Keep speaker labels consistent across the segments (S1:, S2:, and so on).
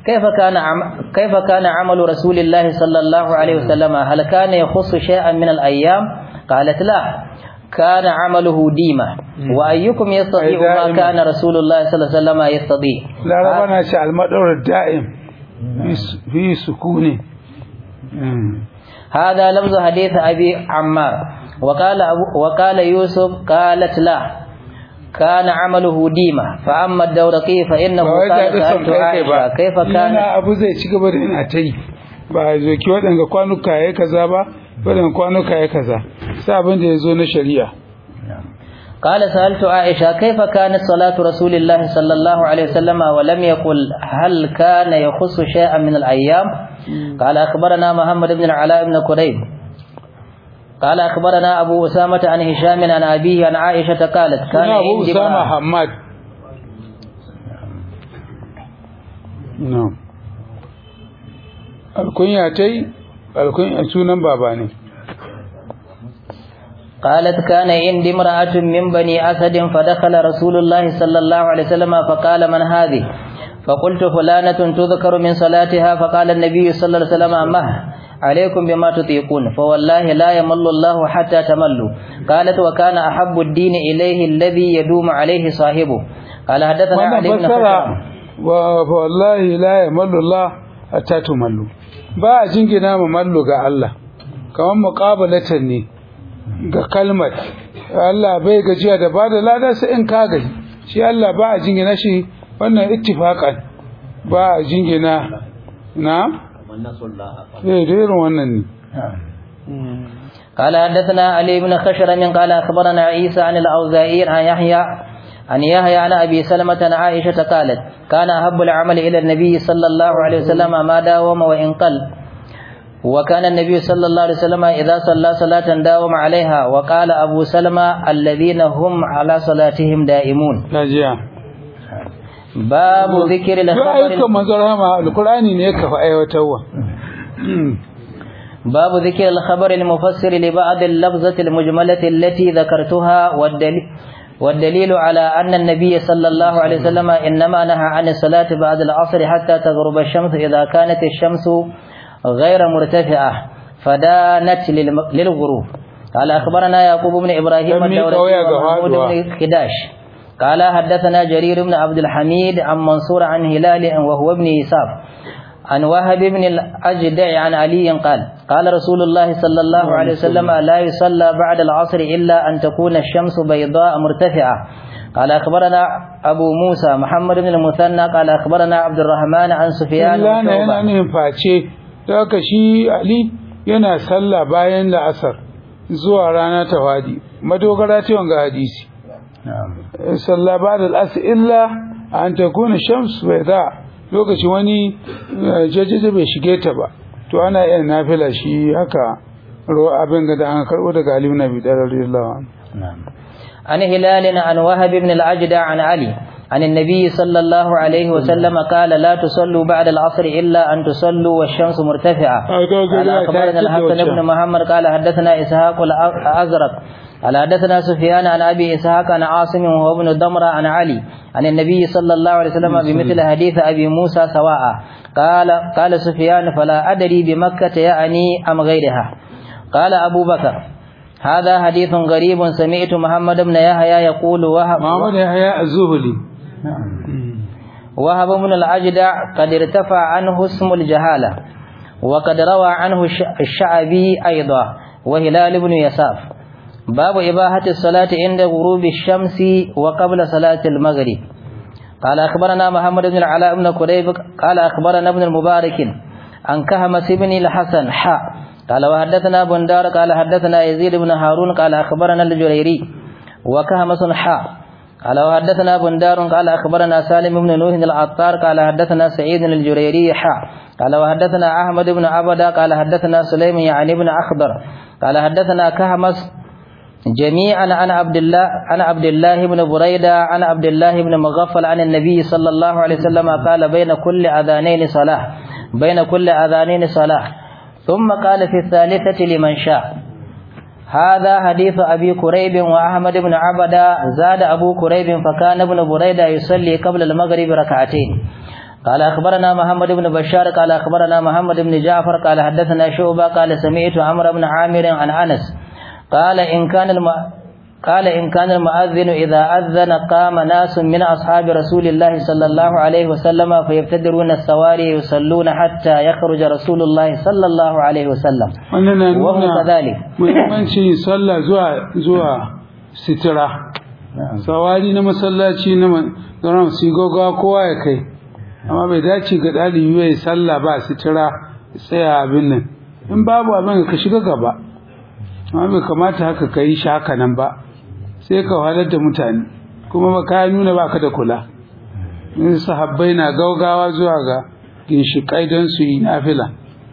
S1: كيف كان عم كيف كان عمل رسول الله صلى الله عليه وسلم هل كان يخص شيئا من الأيام قالت لا كان عمله ديمة وأيكم يستطيع ما
S2: دائما.
S1: كان رسول الله صلى الله عليه وسلم يستطيع
S2: laraba na ce almadawar da'im fi sukuni
S1: هذا لفظ حديث أبي عمار وقال أبو وقال يوسف قالت لا كان عمله ديمة فأما الدورقي فإنه
S2: ba wai
S1: قال
S2: zaɓi son
S1: سألت
S2: kai kai ba
S1: عائشة كيف
S2: yana
S1: كان
S2: abu zai ci gaba da ina ta yi ba a zo ki waɗanga kwanuka ya kaza ba waɗanga kwanuka ya kaza sai abin da ya zo na shari'a
S1: قال سألت عائشة كيف كانت صلاة رسول الله صلى الله عليه وسلم ولم يقل هل كان يخص شيئا من الأيام قال أخبرنا محمد بن العلاء بن كريب قال أخبرنا أبو أسامة عن هشام عن أبيه عن عائشة قالت كان
S2: suna abu
S1: عندي
S2: usama
S1: امرأة
S2: hamad no alkunya ta yi alkunya sunan baba ne
S1: قالت كان عندي امرأة من بني أسد فدخل رسول الله صلى الله عليه وسلم فقال من هذه فقلت فلانة تذكر من صلاتها فقال النبي صلى الله عليه وسلم مه عليكم بما تطيقون فوالله لا يمل الله حتى تملوا قالت وكان أحب الدين إليه الذي يدوم عليه صاحبه قال حدثنا
S2: wannan
S1: علي بن
S2: fassara
S1: خشرم
S2: wa fa wallahi la yamallu Allah hatta tumallu ba a jingina ma mallu ga Allah kamar muqabalatan ne ga kalmar Allah bai gajiya da bada lada sai in ka gaji shi Allah ba a jingina shi wannan ittifaqan ba a jingina na eh da irin wannan ne
S1: قال حدثنا علي بن خشرم قال أخبرنا عيسى عن الأوزائي عن يحيى عن يحيى عن أبي سلمة عن عائشة قالت كان أحب العمل إلى النبي صلى الله عليه وسلم ما داوم وإن قل وكان النبي صلى الله عليه وسلم إذا صلى صلاة داوم عليها وقال أبو سلمة الذين هم على صلاتهم دائمون
S2: najiya
S1: باب ذكر
S2: duk ayyukan
S1: الخبر
S2: manzon rahama alqur'ani ne ka fa aiwatarwa
S1: باب ذكر الخبر المفسر لبعض اللفظة المجملة التي ذكرتها والدليل والدليل على أن النبي صلى الله عليه وسلم إنما نهى عن الصلاة بعد العصر حتى تغرب الشمس إذا كانت الشمس غير مرتفعة فدانت للم- للغروب قال أخبرنا يعقوب بن إبراهيم
S2: لم يقوي
S1: الدورقي ومحمود
S2: قواعدها.
S1: بن خداش قال حدثنا جرير بن عبد الحميد عن منصور عن هلال وهو ابن إساف عن وهب بن الأجدع عن علي قال قال رسول الله صلى الله عليه وسلم لا يصلى بعد العصر إلا أن تكون الشمس بيضاء مرتفعة قال أخبرنا أبو موسى محمد بن المثنى قال أخبرنا عبد الرحمن عن سفيان
S2: illa na yana
S1: وشعبة
S2: nufin face da haka shi Ali yana sallah bayan la'asar zuwa rana ta wadi madogara ce wanga hadisi
S1: نعم
S2: sallah ba da al'asr illa an takuna shams bai da lokaci wani eh, jajjaje bai shige ta ba to ana iya nafila shi haka ruwa abin da an karbo daga Ali ibn Abi Talib radiyallahu anhu
S1: نعم عن هلال عن وهب بن الأجدع عن علي عن النبي صلى الله عليه وسلم قال لا تصلوا بعد العصر إلا أن تصلوا والشمس مرتفعة قال أخبرنا الحسن بن محمد قال حدثنا إسحاق الأزرق قال حدثنا سفيان عن أبي إسحاق عن عاصم وهو ابن دمرة عن علي عن النبي صلى الله عليه وسلم بمثل حديث أبي موسى سواء قال قال سفيان فلا أدري بمكة يعني أم غيرها قال أبو بكر هذا حديث غريب سمعت محمد بن يحيى يقول وهب
S2: Muhammad Yahya Az-Zuhli
S1: وهب بن الأجدع قد ارتفع عنه اسم الجهالة وقد روى عنه الش- الشعبي أيضا وهلال بن يساف باب إباحة الصلاة عند غروب الشمس وقبل صلاة المغرب قال أخبرنا محمد بن العلاء بن كريب قال أخبرنا ابن المبارك عن كهمس بن الحسن حاء قال وحدثنا بندار قال حدثنا يزيد بن هارون قال أخبرنا الجريري وكهمس حاء قال وحدثنا بندار قال أخبرنا سالم بن نوح العطار قال حدثنا سعيد الجريري حاء قال وحدثنا أحمد بن عبدا قال حدثنا سليم يعني بن أخضر قال حدثنا كهمس جميعا عن عبد الله عن عبد الله بن بريدة عن عبد الله بن مغفل عن النبي صلى الله عليه وسلم قال بين كل أذانين صلاة بين كل أذانين صلاة ثم قال في الثالثة لمن شاء هذا حديث أبي كريب وأحمد بن عبدة زاد أبو كريب فكان ابن بريدة يصلي قبل المغرب ركعتين قال أخبرنا محمد بن بشار قال أخبرنا محمد بن جعفر قال حدثنا شعبة قال سمعت عمرو بن عامر عن أنس قال إن كان الم... قال إن كان المؤذن إذا أذن قام ناس من أصحاب رسول الله صلى الله عليه وسلم فيبتدرون السواري يصلون حتى يخرج رسول الله صلى الله عليه وسلم
S2: wannan na
S1: وهم
S2: nuna
S1: كذلك
S2: muhimmancin sallah zuwa zuwa sitira sawari na masallaci na zaunar su gogawa kowa ya kai amma bai dace ga ɗalibi ya yi sallah ba sitira ya tsaya abin nan in babu abin ka shiga gaba amma bai kamata haka ka yi shi haka nan ba sai ka wahalar da mutane kuma ba ka nuna ba ka da kula in sahabbai na gaugawa zuwa ga ginshiƙai don su yi nafila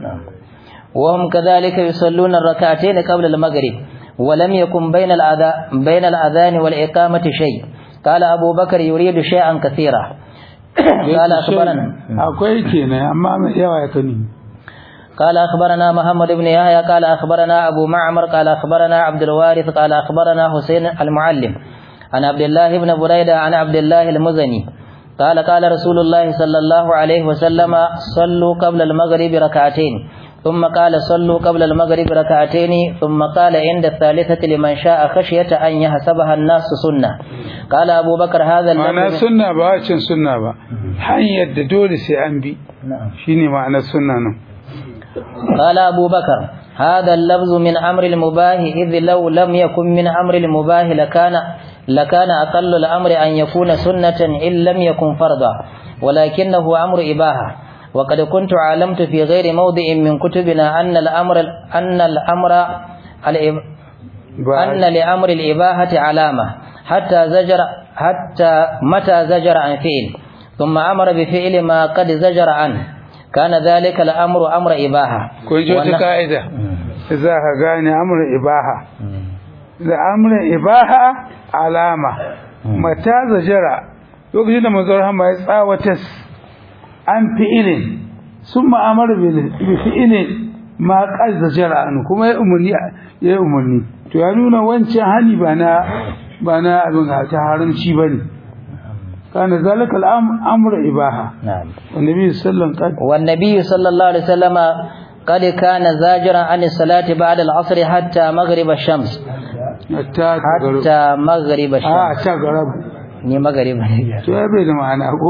S1: وهم كذلك يصلون الركعتين قبل المغرب ولم يكن بين الأذان بين الأذان والإقامة شيء قال أبو بكر يريد شيئا كثيرا قال أخبرنا
S2: akwai kenan amma mai yawa ya kani
S1: قال أخبرنا محمد بن يحيى قال أخبرنا أبو معمر قال أخبرنا عبد الوارث قال أخبرنا حسين المعلم عن عبد الله بن بريدة عن عبد الله المزني قال قال رسول الله صلى الله عليه وسلم صلوا قبل المغرب ركعتين ثم قال صلوا قبل المغرب ركعتين ثم قال عند الثالثة لمن شاء خشية أن يحسبها الناس سنة قال أبو بكر هذا
S2: ma'ana
S1: اللفظ
S2: sunna ba wacin sunna ba hanyar da dole sai an bi shine ma'anar sunna nan
S1: قال أبو بكر هذا اللفظ من أمر المباه إذ لو لم يكن من أمر المباه لكان لكان أقل الأمر أن يكون سنة إن لم يكن فرضا ولكنه أمر إباحة وقد كنت علمت في غير موضع من كتبنا أن الأمر أن الأمر الإب-
S2: ba
S1: أن لأمر الإباحة علامة حتى زجر حتى متى زجر عن فعل ثم أمر بفعل ما قد زجر عنه كان ذلك الأمر أمر إباحة
S2: kun ji wata
S1: وأن-
S2: ka'ida za ka gane amurin ibaha da amurin ibaha alama mata zajara lokacin da manzon rahama ya tsawatas an fi'ilin sun ma'amar bi fi'ilin ma qad zajara an kuma ya umarni ya umarni to ya nuna wancan hani ba na ba na abin ta haramci bane kana zalika al'amru ibaha
S1: نعم
S2: annabi sallallahu alaihi wasallam
S1: والنبي صلى الله عليه وسلم قد كان زاجرا عن الصلاة بعد العصر حتى مغرب الشمس
S2: hatta ta garo
S1: حتى مغرب
S2: a
S1: الشمس
S2: ta garabu
S1: ni مغرب
S2: to ya bai da ma'ana ko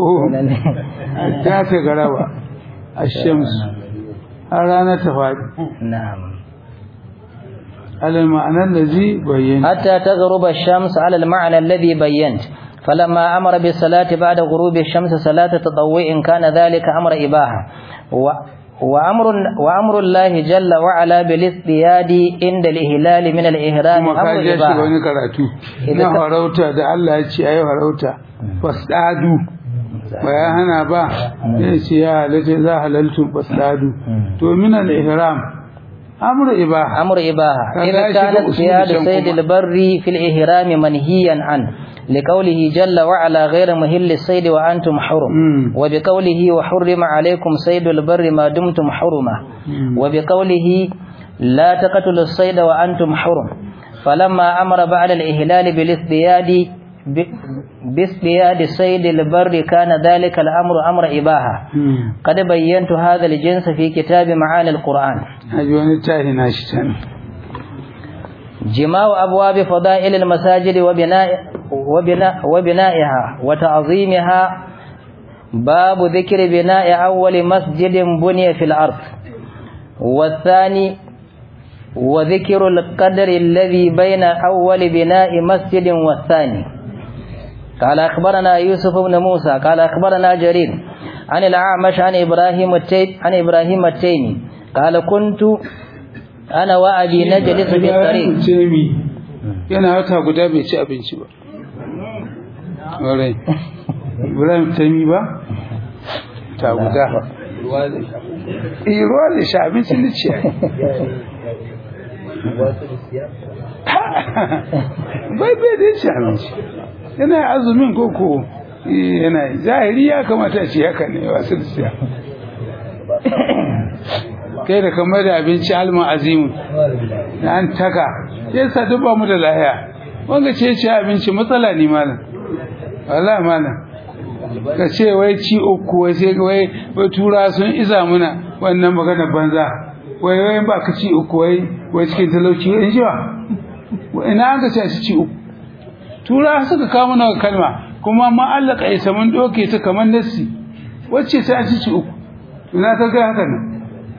S2: ta ta garaba الشمس har rana ta faɗi
S1: نعم
S2: alal ma'anar da zai bayyana
S1: حتى تغرب الشمس على المعنى الذي بينت فلما أمر بالصلاة بعد غروب الشمس صلاة تطوع كان ذلك أمر إباحة و وأمر, وأمر الله جل وعلا بالاصطياد عند الإهلال من الإهرام
S2: kuma ka
S1: أمر
S2: je shiga
S1: إباحة
S2: wani karatu
S1: Idan
S2: na
S1: ka-
S2: farauta da Allah ya ce ayi farauta fasdadu ba ya hana ba ya ce ya halatta za halaltu fasdadu to min al ihram amru ibaha
S1: أمر إباحة
S2: كان
S1: إذا
S2: لا
S1: كان
S2: يجب أصول
S1: اصطياد
S2: الشمس
S1: صيد
S2: كما.
S1: البر في الإهرام منهيا عنه لقوله جل وعلا غير مهل الصيد وأنتم حرم
S2: مم.
S1: وبقوله وحرم عليكم صيد البر ما دمتم حرما
S2: مم.
S1: وبقوله لا تقتلوا الصيد وأنتم حرم فلما أمر بعد الإهلال بالاصطياد ب- باصطياد صيد البر كان ذلك الأمر أمر إباحة
S2: Hmm.
S1: قد بينت هذا الجنس في كتاب معاني القرآن
S2: haji wani tahi na shi can
S1: جماع أبواب فضائل المساجد وبناء وبناء وبنائها وتعظيمها باب ذكر بناء أول مسجد بني في الأرض والثاني وذكر القدر الذي بين أول بناء مسجد والثاني قال أخبرنا يوسف بن موسى قال أخبرنا جرير عن الأعمش عن إبراهيم التيم عن إبراهيم التيمي قال كنت أنا وأبي نجلس في الطريق
S2: Temi yana wata guda bai ci abinci ba. Ƙwarai. Ibrahim Temi ba? Ta guda. Eh ruwa da sha abinci da ciya. Bai bai da ci abinci. Yana azumin koko yana zahiri ya kamata a ci haka ne wasu da ciya. kai da kamar da abinci alman azimu da an taka ya sa duk ba mu da lahiya wanga ce ce abinci matsala ne malam wallahi malam ka ce wai ci uku wai sai wai wai tura sun iza muna wannan magana banza wai wai ba ka ci uku wai wai cikin talauci in ji ba ina an ka ce a ci uku tura suka kawo mana kalma kuma ma Allah ka isa mun doke ta kamar nassi wacce sai a ci uku ina ka ga haka nan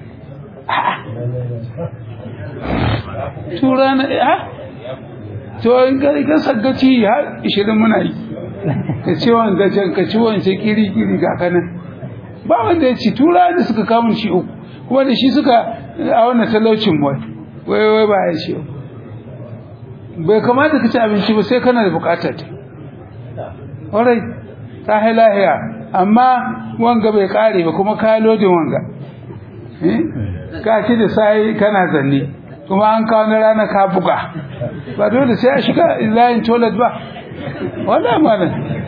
S2: tura na ha to in ka ka saggaci har 20 muna yi ka ci wanga can ka ci wance kiri kiri ga kanan ba wanda ya ci tura da suka kawo shi uku kuma da shi suka a wannan talaucin wai wai wai ba ya shi bai kamata ka ci abinci ba sai kana da bukatar ta ƙwarai ta lahiya amma wanga bai kare ba kuma ka lodin wanga ka ci da sai kana zanne kuma an kawo na rana ka buga ba dole sai a shiga layin toilet ba wala mana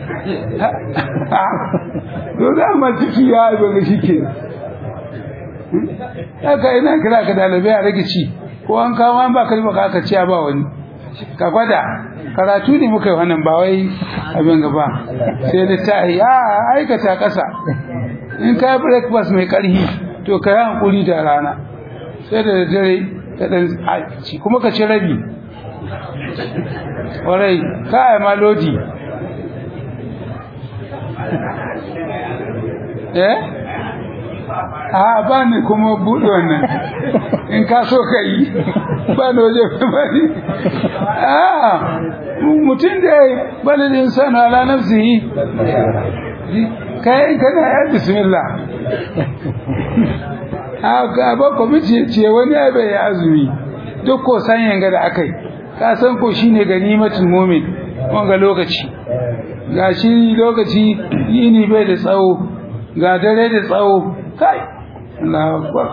S2: dole amma ciki ya yi ba shi ke haka ina kira ka dalibai a rage ci ko an kawo an ba ka ba ka ci ba wani ka gwada karatu ne muka yi wannan ba wai abin gaba sai da ta yi a aikata ƙasa in ka yi breakfast mai ƙarfi to ka yi hankuli da rana sai da dare ka ɗan ci kuma ka ci rabi warai ka yi ma lodi eh a ba ni kuma buɗe wannan in ka so ka yi ba ni waje ba ni a mutum da ya bala da insanu ala nafsihi kai kana ya bismillah a ba kwamiti ce wani ya bai azumi duk ko san yanga da akai ka san ko shine ganimatul mu'min wanga lokaci ga shi lokaci yini bai da tsawo ga dare da tsawo kai Allahu akbar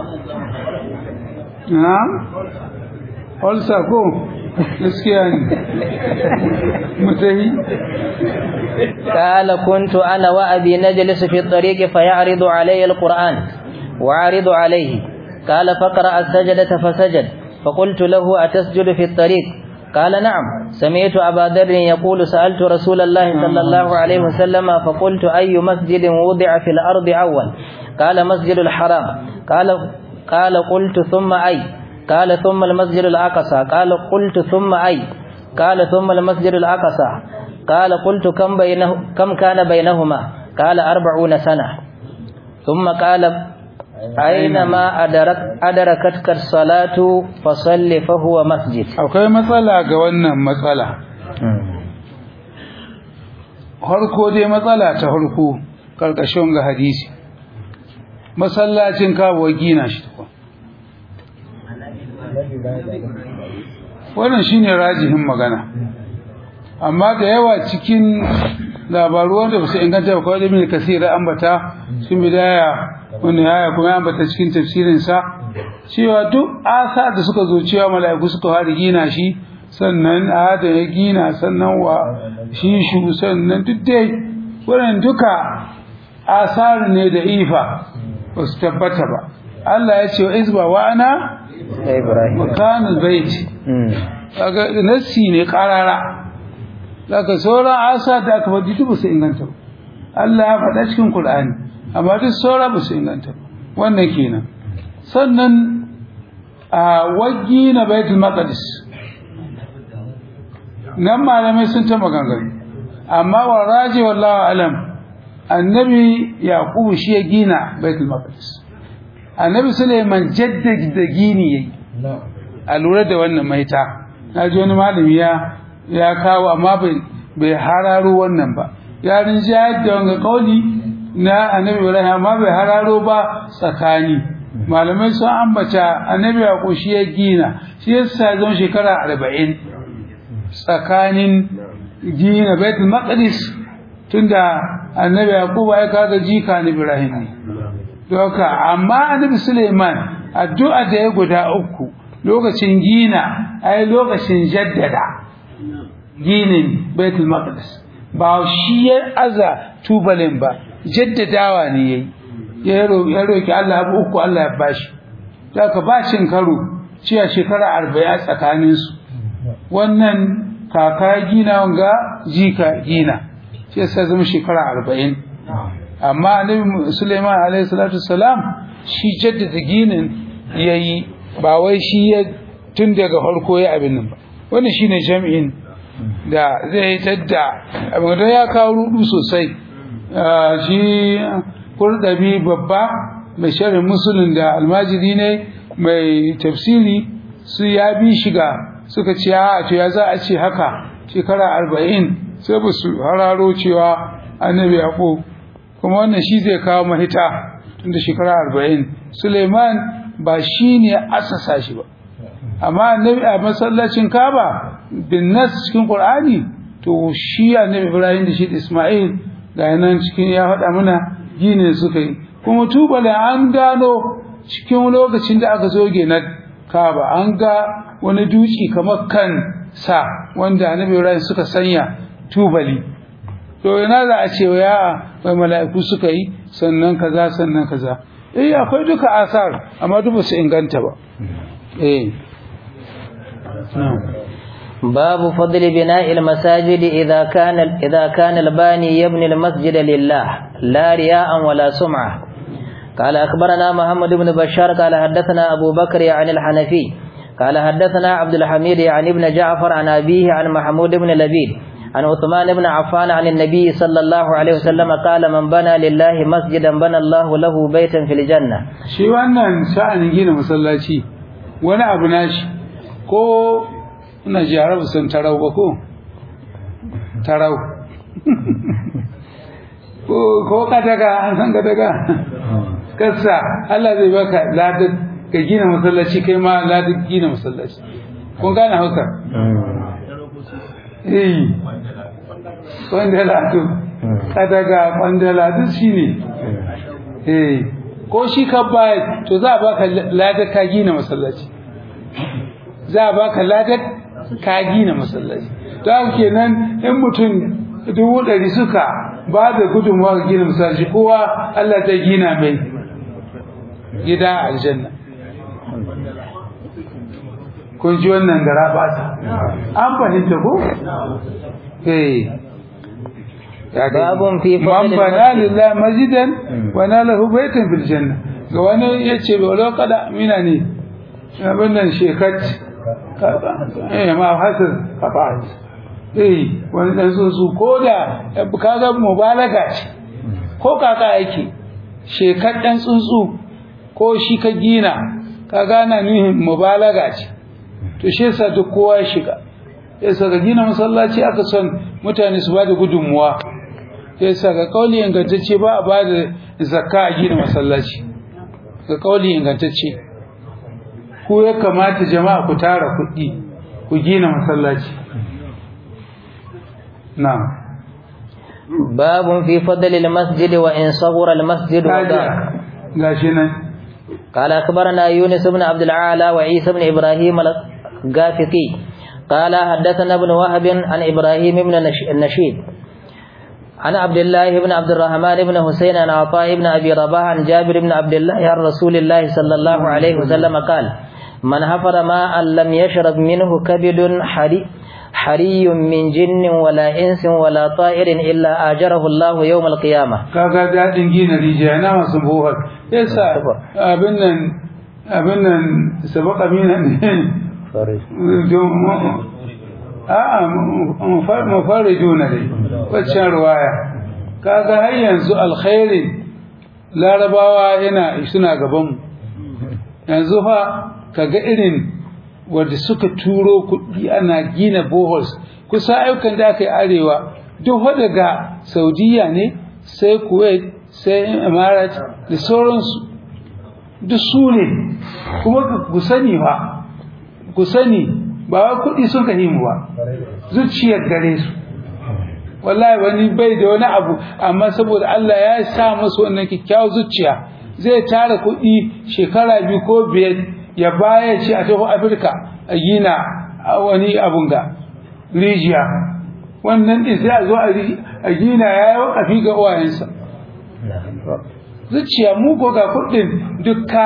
S2: na'am also ko gaskiya ne mutahi
S1: قال كنت أنا وأبي نجلس في الطريق فيعرض علي القرآن وعرض عليه قال فقرأ السجدة فسجد فقلت له أتسجد في الطريق قال نعم سمعت أبا ذر يقول سألت رسول الله صلى الله عليه وسلم فقلت أي مسجد وضع في الأرض أول قال مسجد الحرام قال قال قلت ثم أي قال ثم المسجد الأقصى قال قلت ثم أي قال ثم المسجد الأقصى قال قلت كم بينه كم كان بينهما قال أربعون سنة ثم قال أينما أدرك أدركتك الصلاة فصل فهو مسجد
S2: akwai matsala ga wannan matsala harko dai matsala ta harko karkashin ga hadisi masallacin kawo gina shi tukun wannan shine rajihin magana amma da yawa cikin labaru wanda ba su inganta ba kawai da mai kasira ambata sun bidaya wanda ya kuma ya ambata cikin tafsirinsa cewa duk asa da suka zo cewa mala'iku suka fara gina shi sannan ada ya gina sannan wa shi shu sannan duk dai wannan duka asar ne da ifa ba su tabbata ba Allah ya ce wa izba wa ana
S1: Ibrahim
S2: makanul bait kaga nassi ne karara daga sauran asa da aka faɗi duk ba su inganta ba Allah ya faɗa cikin Qur'ani amma duk sauran ba su inganta ba wannan kenan sannan a waggi na Baitul Maqdis nan malamai sun ta maganganu amma wa raji wallahu alam annabi yaqub shi ya gina Baitul Maqdis annabi Sulaiman jaddada gini yayi a lura da wannan maita na ji wani malami ya ya kawo amma bai bai hararo wannan ba ya rinja da wanga kauli na annabi Ibrahim amma bai hararo ba tsakani malamai sun ambata annabi ya koshi ya gina shi yasa zama shekara 40 tsakanin gina Baitul Maqdis tunda annabi Yaqub ya kaga jika na Ibrahim ne doka amma annabi Suleiman addu'a da ya guda uku lokacin gina ai lokacin jaddada ginin Baitul Maqdis ba shi ya aza tubalin ba jaddadawa ne yayi ya roki Allah abu uku Allah ya bashi daga bacin karo cewa shekara 40 tsakanin su wannan kaka gina wanga jika gina shi yasa zama shekara 40 amma annabi Sulaiman alaihi salatu wassalam shi jaddada ginin yayi ba wai shi ya tun daga farko ya abin nan ba wannan shine jami'in da zai tadda abin da ya kawo rudu sosai shi kurdabi babba mai sharhin musulun da almajiri ne mai tafsiri su ya bi shiga suka ce a to ya za a ce haka shekara arba'in sai ba su hararo cewa annabi yaƙo kuma wannan shi zai kawo mahita tunda shekara arba'in suleiman ba shi ne asasa shi ba amma annabi a masallacin kaba bin nas cikin qur'ani to shi annabi ibrahim da shi da isma'il ga nan cikin ya faɗa mana gine suka yi kuma tubala an gano cikin lokacin da aka zoge na kaba an ga wani duci kamar kan sa wanda annabi ibrahim suka sanya tubali to ina za a ce ya wai mala'iku suka yi sannan kaza sannan kaza eh akwai duka asar amma duk su inganta ba eh
S1: باب فضل بناء المساجد إذا كان إذا كان الباني يبني المسجد لله لا رياء ولا سمعة قال أخبرنا محمد بن بشار قال حدثنا أبو بكر عن الحنفي قال حدثنا عبد الحميد عن ابن جعفر عن أبيه عن محمود بن لبيد عن عثمان بن عفان عن النبي صلى الله عليه وسلم قال من بنى لله مسجدا بنى الله له بيتا في الجنة
S2: shi wannan sha'anin gina masallaci wani abu nashi ko ina ji arabu sun tarau ba ko tarau ko ko kadaga an san kadaga kassa Allah zai baka ladan ka gina masallaci kai ma ladan gina masallaci kun gane hausa eh kwandala to kadaga kwandala duk shine eh ko shi ka bayar to za a baka ladar ka gina masallaci za a baka ladar ka gina masallaci to haka kenan in mutum dubu ɗari suka ba da gudunmawa ga gina masallaci kowa Allah zai gina mai gida a aljanna kun ji wannan gara ba an fahimta ko eh
S1: باب في فضل
S2: man bana
S1: المسجد
S2: lillahi masjidan wa nalahu baytan fil janna ga wani yace ba lo kada mina ne abin nan shekat eh ma hasar kafat eh wani dan so su koda kaga mubalaga ce ko kaka yake shekat dan tsuntsu ko shi ka gina kaga na nuhin mubalaga ce to shi yasa duk kowa ya shiga yasa ga gina masallaci aka son mutane su bada gudunmuwa yasa ga kauli ingantacce ba a bada zakka a gina masallaci ga kauli ingantacce ku ya kamata jama'a ku tara kuɗi ku gina masallaci na'am
S1: باب في فضل المسجد وإن صغر المسجد وضاق
S2: kaja gashi nan
S1: قال أخبرنا يونس بن عبد العالى وعيسى بن إبراهيم الغافقي قال حدثنا ابن وهب عن إبراهيم بن نش- النشيد عن عبد الله بن عبد الرحمن بن حسين عن عطاء بن أبي رباح عن جابر بن عبد الله عن رسول الله صلى الله عليه وسلم قال من حفر ماء لم يشرب منه كبد حري حري من جن ولا إنس ولا طائر إلا آجره الله يوم القيامة
S2: kaga dadin gina rijiya na masu buhar yasa abin nan abin nan sabaka mina ne a'a mu fara juna dai waccan ruwaya kaga har yanzu alkhairin larabawa yana suna gaban mu yanzu fa kaga irin wanda suka turo kuɗi ana gina boholes kusa ayyukan da aka yi arewa duk fa daga saudiya ne sai kuwait sai emirates da sauransu duk su ne kuma ku sani ba ku sani ba wai kuɗi sun ka himu ba zuciyar gare su wallahi wani bai da wani abu amma saboda Allah ya sa masa wannan kyakkyawar zuciya zai tara kuɗi shekara biyu ko biyar ya baya shi a taho Afirka a gina wani abun ga rijiya wannan din sai a zo a gina ya yi wakafi ga uwayensa zuciya mu ko ga kuɗin dukka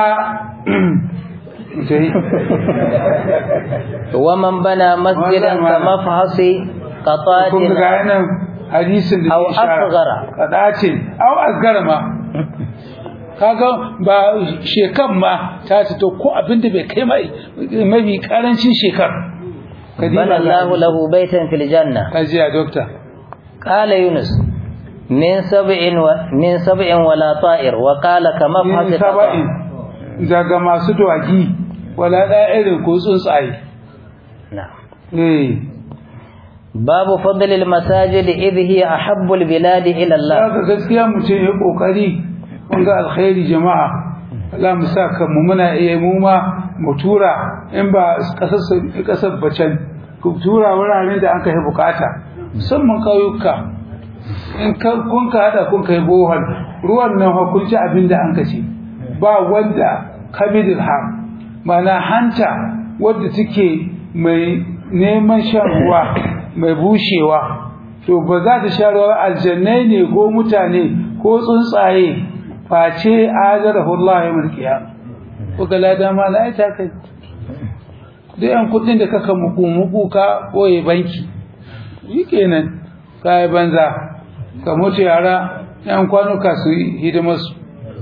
S1: ومن بنى مسجدا كمفحص قطات
S2: kun ga nan hadisin da
S1: Aw
S2: ya shara
S1: asghara.
S2: kadatin aw asgara ma kaga ba shekan ma ta ce to ko abin da bai kai mai mafi karancin shekar
S1: بنى الله له بيتا في الجنة
S2: kajiya dokta
S1: قال يونس من سبع و... من سبع ولا طائر وقال كما
S2: in
S1: فحص
S2: saba'in daga masu dawaki wala da irin ko tsuntsaye
S1: نعم
S2: eh
S1: باب فضل المساجد إذ هي أحب البلاد إلى الله
S2: Haka gaskiya mutum ya kokari mun ga alkhairi jama'a Allah mu sa kan mu muna iya mu ma mu tura in ba kasar kasar bacan ku tura wuraren da an kai bukata musamman kauyuka in ka kun ka hada kun kai bohol ruwan nan hukunci abin da an kace ba wanda kabidul ham mana hanta wadda take mai neman shan ruwa mai bushewa to ba za ta sha ruwa aljannai ne ko mutane ko tsuntsaye face azarahu Allah ya mulkiya ko ga lada ma na ita kai duk yan kudin da kaka muku muku ka boye banki shikenan kai banza ka mutu yara yan kwanuka su yi hidimar su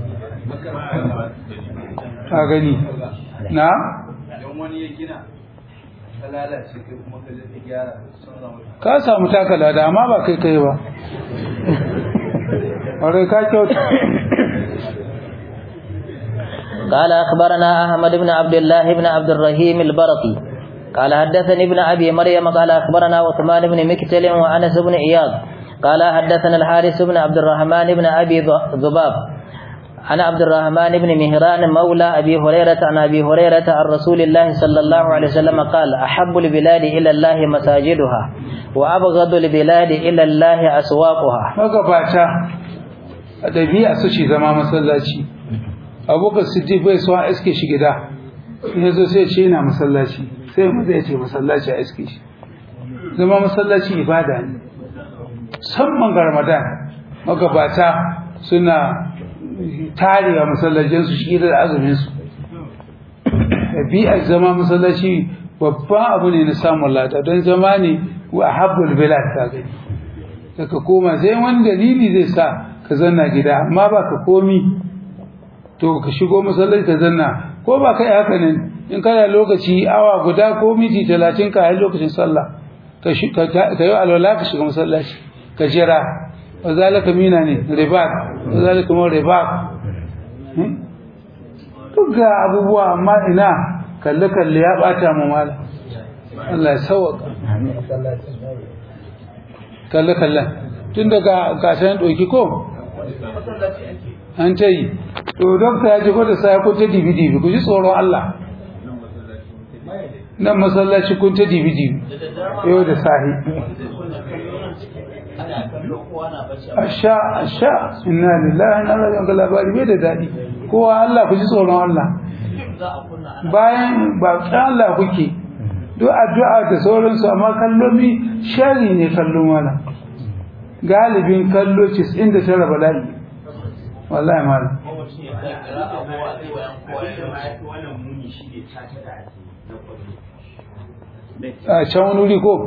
S2: ka gani na
S3: Idan wani ya gina ta lalace kai kuma ka je ka gyara sun zama
S2: ka samu takala da amma ba kai kai ba ƙwarai ka kyauta
S1: قال أخبرنا أحمد بن عبد الله بن عبد الرحيم البرقي قال حدثني ابن أبي مريم قال أخبرنا عثمان بن مكتل وأنس بن إياض قال حدثنا الحارث بن عبد الرحمن بن أبي ذباب عن عبد الرحمن بن مهران مولى أبي هريرة عن أبي هريرة عن رسول الله صلى الله عليه وسلم قال أحب البلاد إلى الله مساجدها وأبغض البلاد إلى الله أسواقها
S2: magabata a ɗabi'a su ce zama masallaci abokan siddiq bai so a iske shi gida in ya zo sai ya ce yana masallaci sai mu zai ce masallaci a iske shi zama masallaci ibada ne musamman ga ramadan magabata suna tarewa masallacinsu shi da azuminsu ɗabi'ar zama masallaci babban abu ne na samun lada don zama ne wa habbul bilad ta gani daga koma sai wani dalili zai sa ka zanna gida amma ba ka komi to ka shigo masallaci ka zanna ko ba kai haka nan in kana lokaci awa guda ko miti talatin ka yi lokacin sallah ka shi- ka ka yi alwala ka shiga masallaci ka jira wa zalika mina ne ribat wa zalika ma ribat Hmm? duk ga abubuwa amma ina kalle kalle ya bata mu mala Allah ya sauka kalle kalle tun daga gasan doki ko an ta yi to dokta ya ji ko da sai ko ta dibi dibi ku ji tsoron Allah nan masallaci kun ta dibi dibi yau da sahi asha asha inna lillahi wa inna ilaihi raji'un labari bai da dadi kowa Allah ku ji tsoron Allah bayan ba ta Allah kuke duk addu'a da sauransu amma kallomi shari ne kallo mana galibin kallo 99 bala'i wallahi malam a can wani wuri ko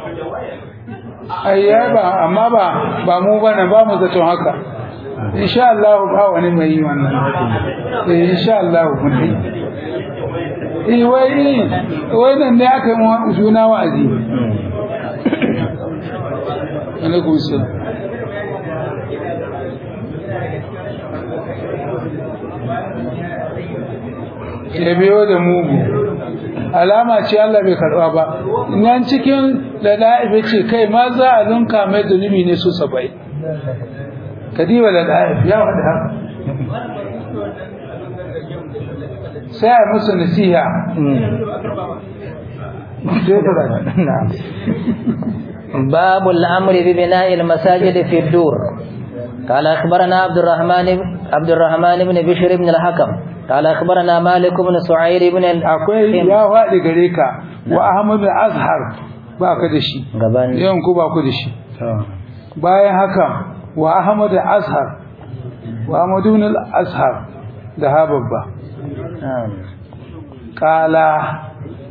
S2: ai ya ba amma ba ba mu bane ba mu zaton haka insha Allah ba wani mai yi wannan eh insha Allah mun yi eh wai wai nan ne aka yi mu juna wa'azi alaikum salam ya biyo da mugu alama ce Allah bai karba ba nan cikin da da'ibe ce kai ma za a lunka mai zunubi ne su sabai kadiba da da'ib ya wada haka sai a musu nasiha sai ka da
S1: نعم باب الأمر ببناء المساجد في الدور قال أخبرنا عبد الرحمن عبد الرحمن بن بشر بن الحكم قال أخبرنا مالك بن سعير بن
S2: akwai
S1: الحكم
S2: ya faɗi gare ka wa Ahmad Azhar ba ka da shi
S1: gaban
S2: yawan ku ba ku da shi bayan haka wa Ahmad Azhar wa Ahmad ibn al-Azhar da ha babba
S1: نعم
S2: kala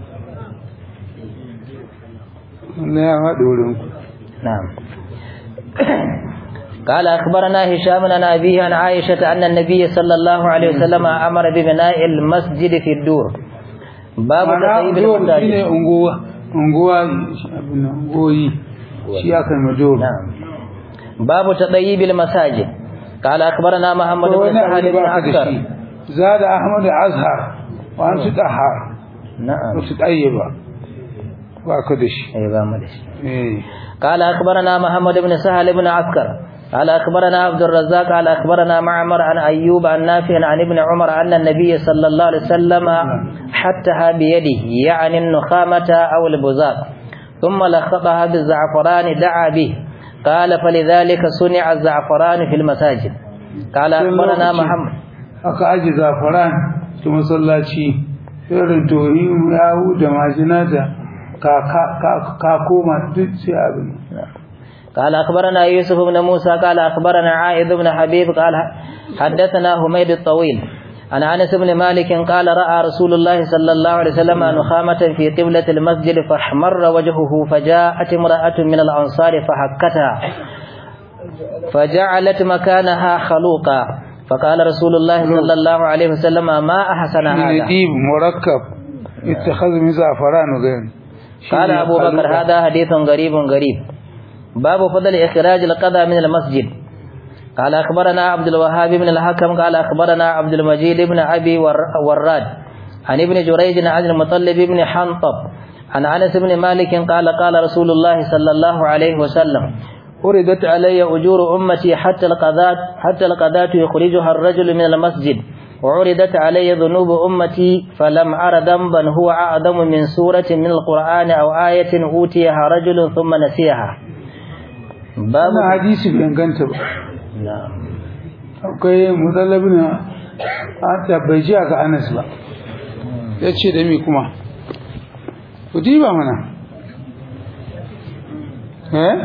S2: ne ya faɗi wurin ku
S1: نعم قال أخبرنا هشام عن أبيه عن عائشة أن النبي صلى الله عليه وسلم أمر ببناء المسجد في الدور باب
S2: Ma'ana
S1: تطيب
S2: zuwa shi ne
S1: المساجد
S2: unguwa unguwa abin nan, unguwoyi shi aka yi majoro
S1: نعم باب تطيب المساجد قال أخبرنا محمد
S2: to
S1: بن
S2: wani abu
S1: سهل
S2: da
S1: بن
S2: ba ka da
S1: عسكر
S2: shi zada ahmad azhar wa an su dahar
S1: نعم
S2: ba su tsayyaba ba ka da shi
S1: أي بامدش
S2: eh
S1: قال أخبرنا محمد بن سهل بن عسكر قال أخبرنا عبد الرزاق قال أخبرنا معمر عن أيوب عن نافع عن ابن عمر أن النبي صلى الله عليه وسلم حتها بيده يعني النخامة أو البزاق ثم لخطها بالزعفران دعا به قال فلذلك صنع الزعفران في المساجد قال أخبرنا
S2: lokacin
S1: محمد
S2: aka aji zafaran ta masallaci irin tohi yahu da majina da ka ka- ka- ka koma duk sai abin
S1: قال أخبرنا يوسف بن موسى قال أخبرنا عائذ بن حبيب قال حدثنا حميد الطويل عن أنس بن مالك قال رأى رسول الله صلى الله عليه وسلم نخامة في قبلة المسجد فاحمر وجهه فجاءت امرأة من الأنصار فحكتها فجعلت مكانها خلوقا فقال رسول الله صلى الله عليه وسلم ما أحسن هذا
S2: نديب مركب اتخذ من زعفران وغيره
S1: قال أبو بكر هذا حديث غريب غريب باب فضل إخراج القضاء من المسجد قال أخبرنا عبد الوهاب بن الحكم قال أخبرنا عبد المجيد بن أبي ور- وراد عن ابن جريج عن المطلب بن حنطب عن أنس بن مالك قال قال رسول الله صلى الله عليه وسلم أردت علي أجور أمتي حتى القذات حتى القذات يخرجها الرجل من المسجد وعرضت علي ذنوب أمتي فلم أر ذنبا هو أعظم من سورة من القرآن أو آية أوتيها رجل ثم نسيها باب
S2: wannan hadisi bai inganta ba
S1: نعم
S2: akwai mutallabin an tabbaji ga Anas ba ya ce da mi kuma ku diba mana eh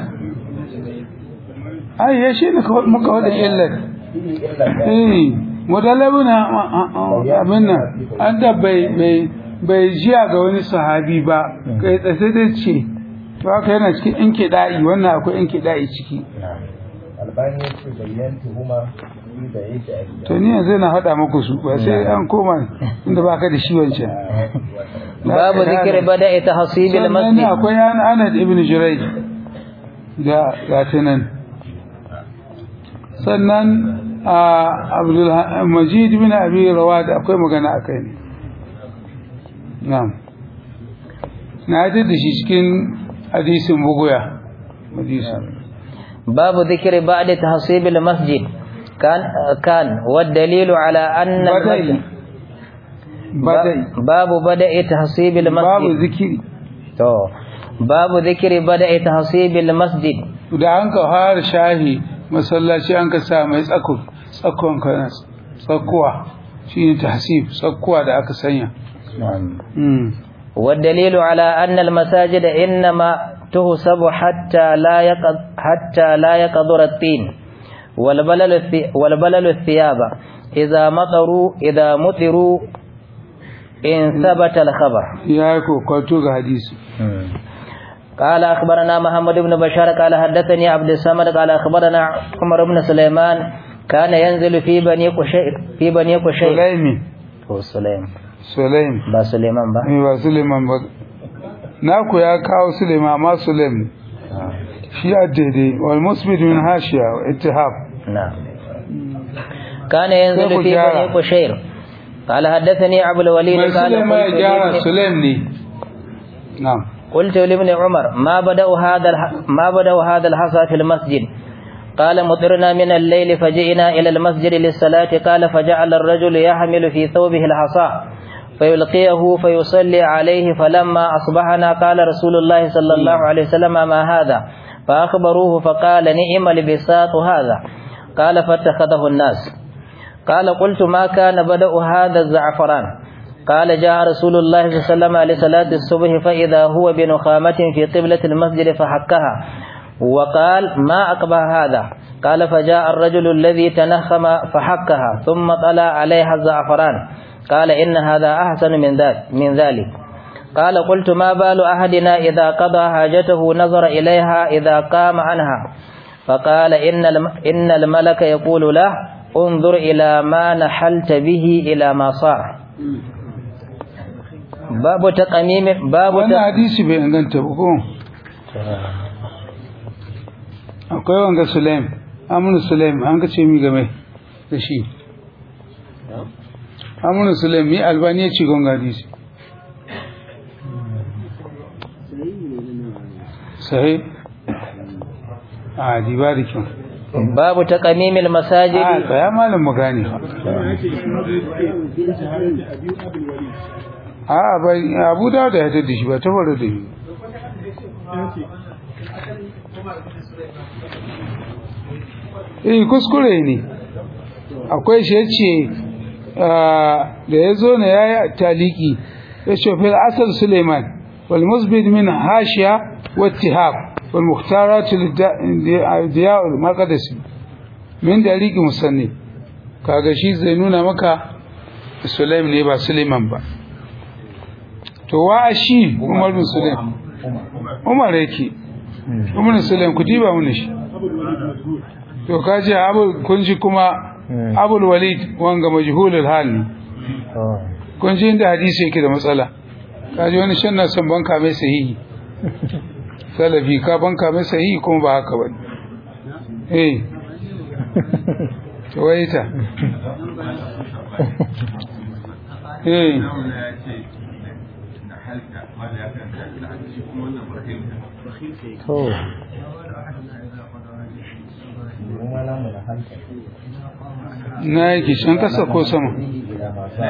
S2: ai ya shi ne kawai muka wadda illar eh mutallabin abin nan an da bai bai bai jiya ga wani sahabi ba kai tsaye da ce to haka yana cikin in kiɗa'i wannan akwai in kiɗa'i ciki
S4: albani ya ce bayyanta kuma ni da yake a gida
S2: to ni yanzu na haɗa muku su ba sai an koma inda ba ka da shi wancan
S1: باب ذكر بدء تحصيب
S2: sannan
S1: المسجد
S2: akwai an anad ibn jurai da gata nan sannan a abdul majid ibn abi rawad akwai magana a kai ne na'am na yi da shi cikin hadisin buguya hadisin
S1: باب ذكر بعد تحصيب المسجد كان كان والدليل على أن
S2: بدأ
S1: المسجد
S2: بدأ
S1: باب بدء تحصيب
S2: babu
S1: المسجد
S2: zikiri
S1: تو باب ذكر بدء تحصيب المسجد
S2: da an ka fara shahi masallaci an ka sa mai tsako tsakon kana tsakuwa shine tahsib tsakuwa da aka sanya mm.
S1: والدليل على أن المساجد إنما تهسب حتى لا يقض حتى لا يقدر الطين والبلل الثي والبلل الثياب إذا مطروا إذا مطروا إن ثبت الخبر
S2: ya yi kokwato ga hadisi
S1: قال أخبرنا محمد بن بشار قال حدثني عبد الصمد قال أخبرنا عمر بن سليمان كان ينزل في بني قشير في بني قشير
S2: sulaimi
S1: هو سليم
S2: sulaim
S1: با سليمان با
S2: eh ba suleiman ba naku ya kawo suleiman amma sulaim ne. shi a daidai wal musbid min hashiya wa ittihab
S1: نعم كان ينزل
S2: كيف
S1: في
S2: جاء؟
S1: بني قشير قال حدثني أبو الوليد
S2: mai
S1: قال
S2: suleiman ya
S1: قلت
S2: gyara
S1: لابن-
S2: sulaim ne na'am
S1: قلت لابن عمر ما بدأ هذا الح... ما بدأ هذا الحصى في المسجد قال مطرنا من الليل فجئنا إلى المسجد للصلاة قال فجعل الرجل يحمل في ثوبه الحصى فيلقيه فيصلي عليه فلما أصبحنا قال رسول الله صلى الله عليه وسلم ما هذا فأخبروه فقال نعم البساط هذا قال فاتخذه الناس قال قلت ما كان بدأ هذا الزعفران قال جاء رسول الله صلى الله عليه وسلم لصلاة الصبح فإذا هو بنخامة في قبلة المسجد فحكها وقال ما أقبح هذا قال فجاء الرجل الذي تنخم فحكها ثم طلع عليها الزعفران قال إن هذا أحسن من ذلك من ذلك قال قلت ما بال أحدنا إذا قضى حاجته نظر إليها إذا قام عنها فقال إن الم- إن الملك يقول له انظر إلى ما نحلت به إلى ما صار باب تقميم باب
S2: wannan
S1: ت-
S2: hadisi bai inganta ba ko akwai wanga sulaim amunu sulaim an ka ce mi game da shi amunu sulaim mi albani ya ce gonga hadisi sahi a diba da kyau
S1: باب تقميم
S2: a
S1: المساجد
S2: tsaya malam mu gane a bai abu da da ya tada shi ba ta faru da shi eh kuskure ne akwai shi yace da ya zo ne yayi taliki ya ce fil asal Suleiman wal musbid min hashiya wa ittihab wal mukhtarat diya al maqdisi min daliki musanni kaga shi zai nuna maka Sulaim ne ba Suleiman ba to wa shi Umar bin Sulaim Umar yake Umar bin Sulaim ku diba mun shi to kaji abu kun ji kuma Abul Walid wanga majhulul hal ne kun ji inda hadisi yake da matsala kaji wani shan na son banka mai sahihi salafi ka banka mai sahihi kuma ba haka bane eh to waita eh
S1: to
S4: kuma namu na hankali
S2: na yake can kasa ko sama
S4: ila masu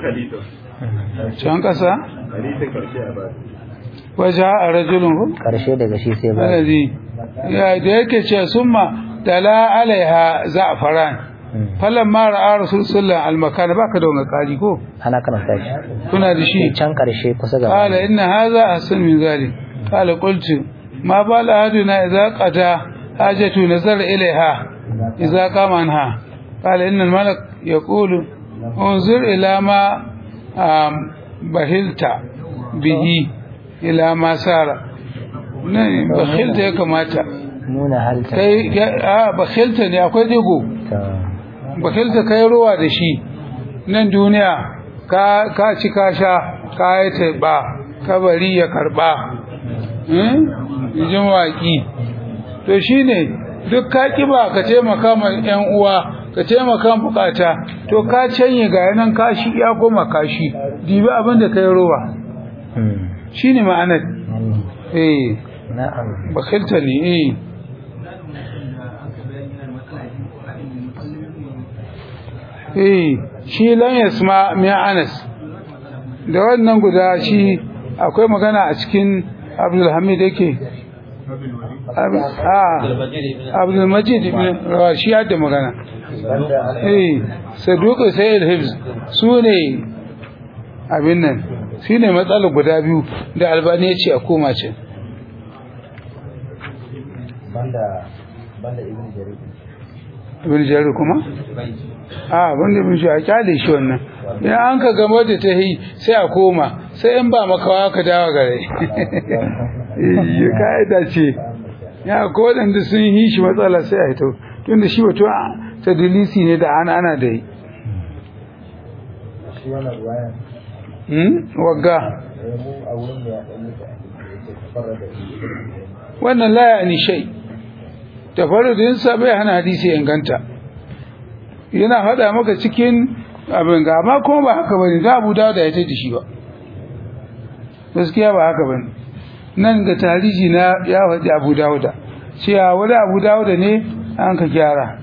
S2: can kasa
S4: hadisin karshe a ba
S2: waje a rajulun ko
S1: karshe daga shi sai ba
S2: alladhi ya da yake ce summa tala alaiha za'faran falamma ra'a rasul sallallahu alaihi wasallam baka da wani kari ko
S1: ana karanta shi
S2: kuna da shi
S1: can karshe kusa ga
S2: قال إن هذا أحسن من ذلك قال قلت ما بال أحدنا إذا قضى حاجته نظر إليها إذا قام عنها قال إن الملك يقول انظر إلى ما آم، بخلت به إلى ما سار نعم، بخلت يا كماتا
S1: nuna halta
S2: kai a bakhilta ne akwai digo
S1: ta
S2: bakilta kai ruwa da shi nan duniya ka ka ci ka sha ka yi taiba kabari ya karba eh jin waki to shine duk ka kiba ka taimaka ma yan uwa ka taimaka ma bukata to ka canye ga yanan kashi ya goma kashi dibi abin da kai ruwa shine ma'anar eh
S1: na'am
S2: bakilta ne eh eh shi lan yasma min Anas da wannan guda shi akwai magana a cikin Abdul Hamid yake ah Abdul Majid ibn Rawashi da magana
S4: banda
S2: eh Saduq Sayyid Hibs su ne abin nan shi ne matsalar guda biyu da Albani ya ce a koma ce
S4: banda banda ibn jarir
S2: ibn Jarir kuma a wanda ibn shi a kyale shi wannan idan an ka gama da ta yi sai a koma sai in ba makawa ka dawo gare ya ka'ida ce ya ko waɗanda sun yi shi matsala sai a hito tunda shi wato ta dilisi ne da ana ana da yi
S4: shi wannan ruwaya
S2: Hmm? wagga
S4: eh mu a wurin da ya dan yi ta yake fara da shi
S2: wannan la ya ni shay tafarrudin sa bai hana hadisi ya inganta yana hada maka cikin abin ga amma kuma ba haka bane da Abu Dawud ya tada shi ba gaskiya ba haka bane nan ga tarihi na ya faɗi Abu Dawud cewa wani Abu Dawud ne an ka gyara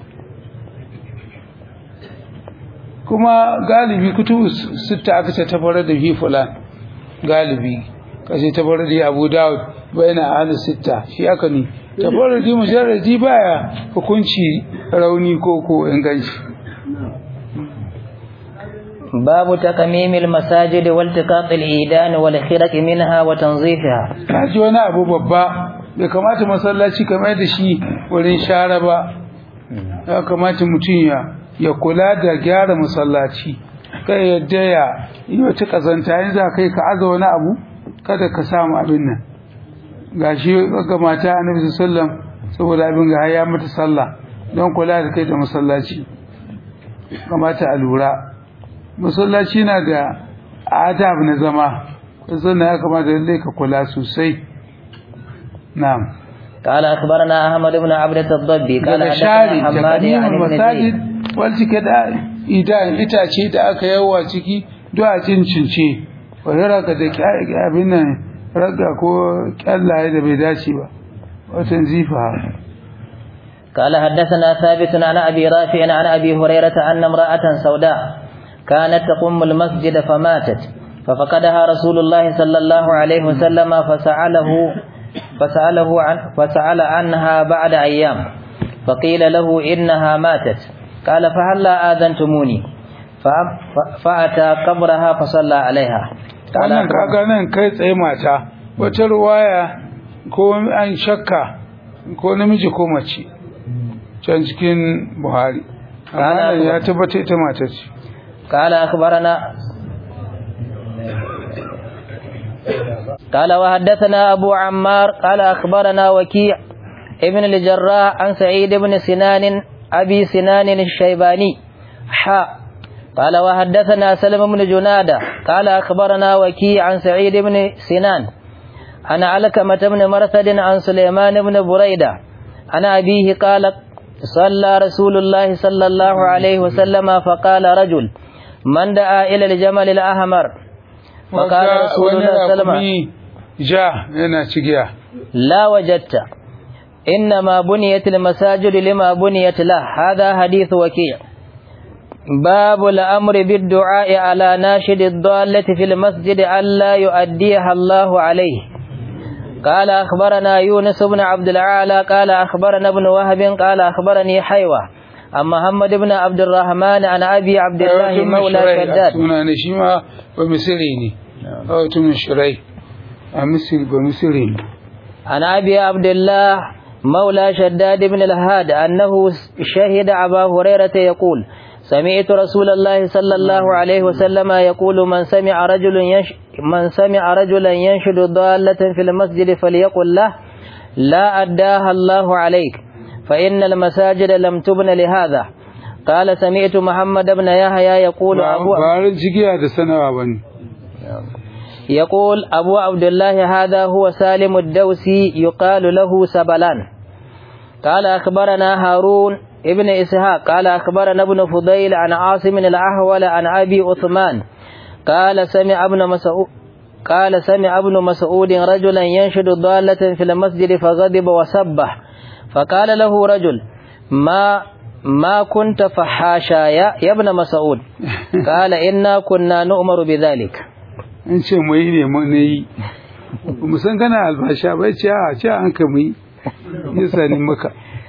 S2: kuma galibi kutubu sitta aka ce tafarar da fi fulan galibi kace tafarrudi Abu Dawud bayna ahli sitta shi aka ni tafarrudi mujarradi baya hukunci rauni ko ko inganci
S1: باب تقميم المساجد والتقاط الإيدان والخرق منها وتنظيفها
S2: kaji wani abu babba bai kamata masallaci kamar da shi wurin share ba ya kamata mutum ya ya kula da gyara masallaci kai yadda ya yi wata kazanta yanzu za kai ka aza wani abu kada ka samu abin nan gashi ga mata annabi sallam saboda abin ga ya mata sallah don kula da kai da masallaci kamata a lura masallaci na da adab na zama kusan ya kamata lallai ka kula sosai na'am
S1: قال أخبرنا أحمد بن عبدة الضبي قال
S2: daga
S1: حدثنا
S2: share
S1: حماد
S2: takadimin
S1: عن ابن
S2: masajid
S1: زيد
S2: wal cike da idan itace da aka yawa ciki duk a cincince wani raka da kya- abin nan raga ko kyallaye da bai dace ba watan zifa
S1: قال حدثنا ثابت عن أبي رافع عن أبي هريرة أن امرأة سوداء كانت تقوم المسجد فماتت ففقدها رسول الله صلى الله عليه وسلم فسأله فسأله عن فسأل عنها بعد أيام فقيل له إنها ماتت قال فهلا آذنتموني فأ- ف- فأتى قبرها فصلى عليها قال
S2: wannan kaga nan kai tsaye mata wata ruwaya ko an shakka ko namiji ko mace can cikin buhari amma
S1: Kana
S2: nan ya
S1: kuma-
S2: tabbata ita mata ce
S1: قال أخبرنا قال وحدثنا أبو عمار قال أخبرنا وكيع ابن الجراح عن سعيد بن سنان أبي سنان الشيباني حاء قال وحدثنا سلم بن جنادة قال أخبرنا وكيع عن سعيد بن سنان عن علكمة بن مرثد عن سليمان بن بريدة عن أبيه قال صلى رسول الله صلى الله عليه وسلم فقال رجل من دعا إلى الجمل الأحمر فقال
S2: Wanda
S1: رسول
S2: wani
S1: الله صلى الله عليه وسلم
S2: rakumi ja yana cigiya
S1: لا وجدت إنما بنيت المساجد لما بنيت له هذا حديث وكيع باب الأمر بالدعاء على ناشد الضالة في المسجد ألا يؤديها الله عليه قال أخبرنا يونس بن عبد العالى قال أخبرنا ابن وهب قال أخبرني حيوة عن محمد بن عبد الرحمن عن أبي عبد الله مولى شداد
S2: suna ne shi ma ba misiri ne a wata mishirai a misiri ba misiri ne
S1: عن أبي عبد الله مولى شداد بن الهاد أنه شهد أبا هريرة يقول سمعت رسول الله صلى الله عليه وسلم يقول من سمع رجل ينش من سمع رجلا ينشد ضالة في المسجد فليقل له لا أداها الله عليك فإن المساجد لم تبن لهذا قال سمعت محمد بن يحيى يقول
S2: ba
S1: أبو
S2: ba ran cigiya da sanawa ba ne
S1: يقول أبو عبد الله هذا هو سالم الدوسي يقال له سبلان قال أخبرنا هارون ابن إسحاق قال أخبرنا ابن فضيل عن عاصم الأحول عن أبي عثمان قال سمع ابن مسعود قال سمع ابن مسعود رجلا ينشد ضالة في المسجد فغضب وسبح فقال له رجل ما ما كنت فحاشا يا, يا ابن مسعود قال إنا كنا نؤمر بذلك
S2: an ce mu yi ne mu ne yi mu san kana albasha bai ce a ce an ka mu yi yasa ni maka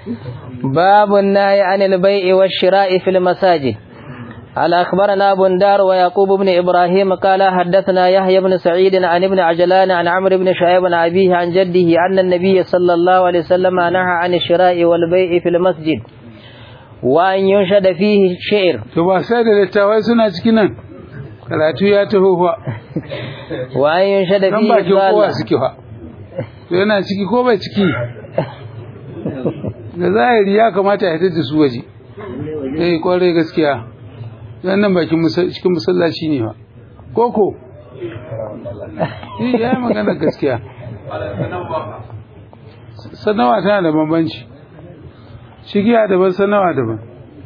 S1: باب النهي عن البيع والشراء في المساجد قال أخبرنا بندار ويعقوب بن إبراهيم قال حدثنا يحيى بن سعيد عن ابن عجلان عن عمرو بن شعيب عن أبيه عن جده أن النبي صلى الله عليه وسلم نهى عن الشراء والبيع في المسجد وأن ينشد فيه شعر
S2: to ba sai da littawai suna cikin nan karatu ya taho fa
S1: وأن ينشد
S2: nan
S1: فيه
S2: bakin kowa
S1: ضالة
S2: suke fa to yana ciki ko bai ciki da zahiri ya kamata ya da su waje eh kwarai gaskiya dan nan bakin musa- cikin masallaci ne fa koko eh ya yi magana gaskiya sanawa tana da bambanci shigiya daban sanawa daban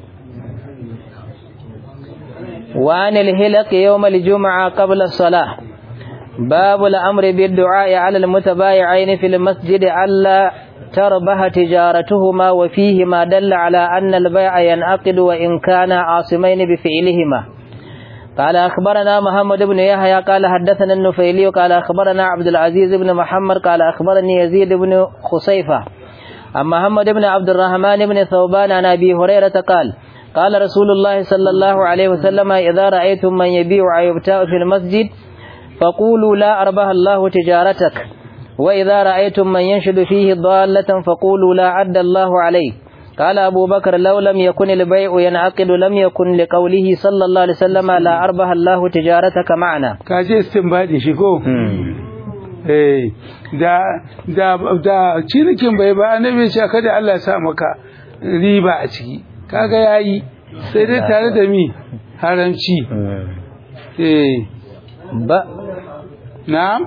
S1: وعن الهلق يوم الجمعة قبل الصلاة باب الأمر بالدعاء على المتبايعين في المسجد ألا تربح تجارتهما وفيه ما دل على أن البيع ينعقد وإن كانا عاصمين بفعلهما قال أخبرنا محمد بن يحيى قال حدثنا النفيلي قال أخبرنا عبد العزيز بن محمد قال أخبرني يزيد بن خصيفة عن محمد بن عبد الرحمن بن ثوبان عن أبي هريرة قال قال رسول الله صلى الله عليه وسلم إذا رأيتم من يبيع أو يبتاع في المسجد فقولوا لا أربح الله تجارتك وإذا رأيتم من ينشد فيه ضالة فقولوا لا عد الله عليه قال أبو بكر لو لم يكن البيع ينعقد لم يكن لقوله صلى الله عليه وسلم لا أربح الله تجارتك معنا
S2: ka je istinbadi shi ko eh da da da cinikin bai ba annabi ya ce kada Allah ya sa maka riba a ciki kaga yayi sai dai tare da mi haramci eh
S1: ba
S2: na'am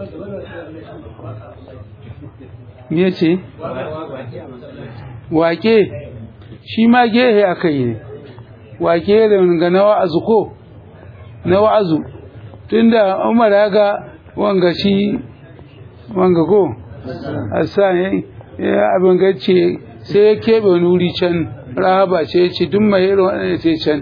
S2: me ce wake shi ma gehe aka yi ne wake da ga na wa'azu ko na wa'azu tunda umar ya ga wanga shi wanga ko hassan ya abin gace sai ya keɓe wani wuri can rahaba ce ya ce duk mai irin waɗanda sai can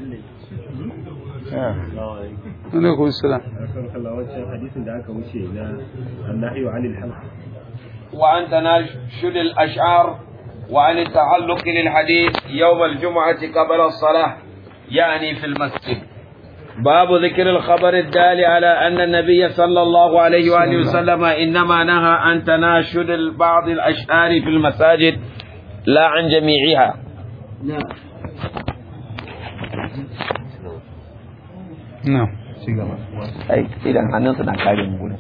S2: alaikum salam
S5: hadisin da aka wuce na annahi wa anil halq
S6: وعن تناشد الأشعار وعن التعلق للحديث يوم الجمعة قبل الصلاة يعني في المسجد باب ذكر الخبر الدال على أن النبي صلى الله عليه وآله وسلم إنما نهى عن تناشد بعض الأشعار في المساجد لا عن جميعها
S2: na'am
S6: أي إذا هنصنع كلام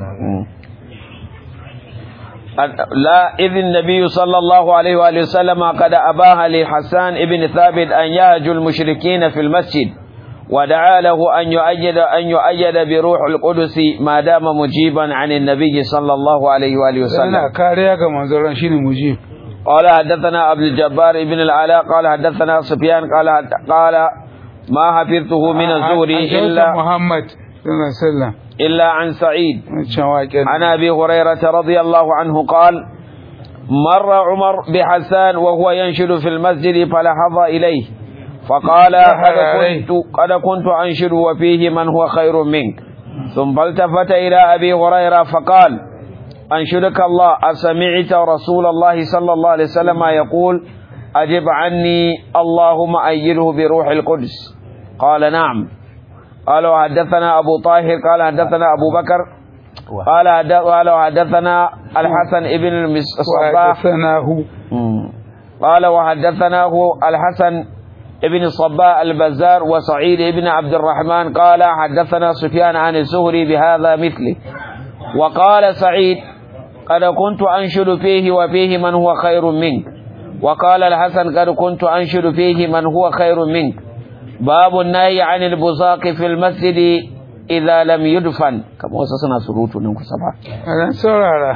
S6: لا إذ النبي صلى الله عليه وآله وسلم قد أباها لحسان ابن ثابت أن يهجو المشركين في المسجد ودعا له أن يؤيد أن يؤيد بروح القدس ما دام مجيبا عن النبي صلى الله عليه وآله وسلم
S2: yana kariya ga manzon shine mujib
S6: قال حدثنا عبد الجبار بن العلاء قال حدثنا سفيان قال قال ما حفظته من الزهري
S2: إلا
S6: إلا
S2: Muhammad sallallahu alaihi wasallam
S6: إلا عن سعيد
S2: wancan waƙen
S6: عن ابي هريره رضي الله عنه قال مر عمر بحسان وهو ينشد في المسجد فلحظ اليه فقال قد كنت قد كنت انشد وفيه من هو خير منك ثم التفت الى ابي هريره فقال انشدك الله اسمعت رسول الله صلى الله عليه وسلم يقول اجب عني اللهم ايده بروح القدس قال نعم قال وحدثنا أبو طاهر قال حدثنا أبو بكر قال حد- قال وحدثنا الحسن ابن الصباح
S2: وحدثناه
S6: قال وحدثناه الحسن ابن الصباح البزار وسعيد ابن عبد الرحمن قال حدثنا سفيان عن الزهري بهذا مثله وقال سعيد قد كنت أنشد فيه وفيه من هو خير منك وقال الحسن قد كنت أنشد فيه من هو خير منك باب النهي عن البزاق في المسجد إذا لم يدفن كما وصلنا سروت ننكو سبعة
S2: a ran saurara